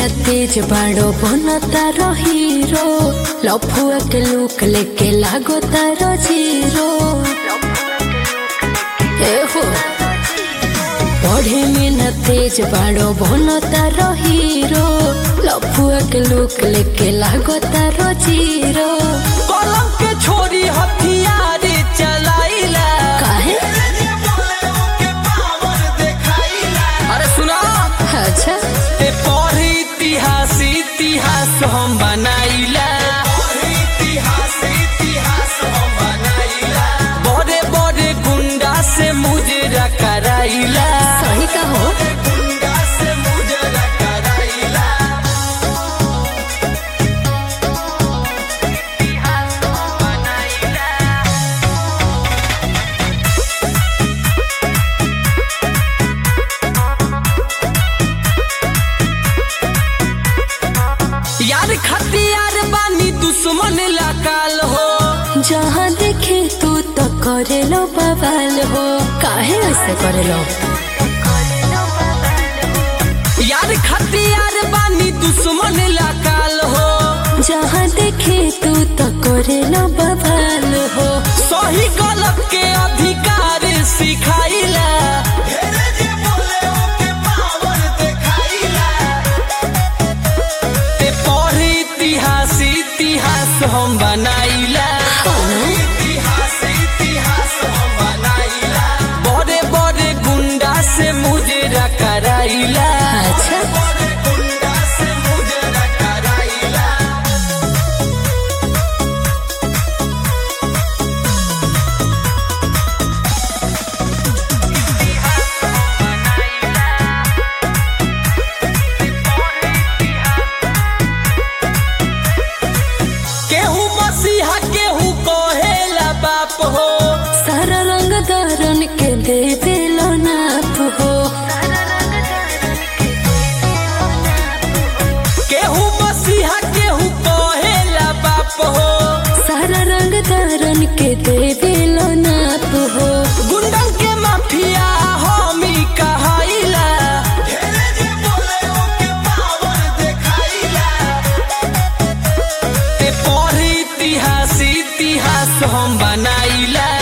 ना तेज बाड़ो बनो तारो हीरो लफुआ के लुक लेके लागो तारो जीरो ए हो पढ़े में ना तेज बाड़ो बनो तारो हीरो लफुआ के लुक लेके लागो तारो जीरो कलम के छोरी हथियार चलाइला काहे अरे सुना अच्छा ते पढ़ इतिहास इतिहास हम बनाइला बड़े बड़े गुंडा से मुजरा कराइला सही का हो यार खतियार बानी दुश्मन लकाल हो जहाँ देखे तू तो करे लो बवाल हो काहे ऐसे करे लो यार खतियार बानी दुश्मन लकाल हो जहाँ देखे तू तो करे लो बवाल हो सही गलत के अधिकार सिखाइला ते पढ़ इतिहास इतिहास हम बनाइला बड़े बड़े गुंडा से मुजरा कराइला अच्छा केहू मसीहा केहू कहेला बाप हो सारा रंग दारन के दे दिलो नाप हो केहू मसीहा केहू कहेला बाप हो सारा रंग दारन के दे दिलो नाप हो गुंडन के माफिया हमी कहाइला ते पढ़ इतिहास इतिहास हम बनाइला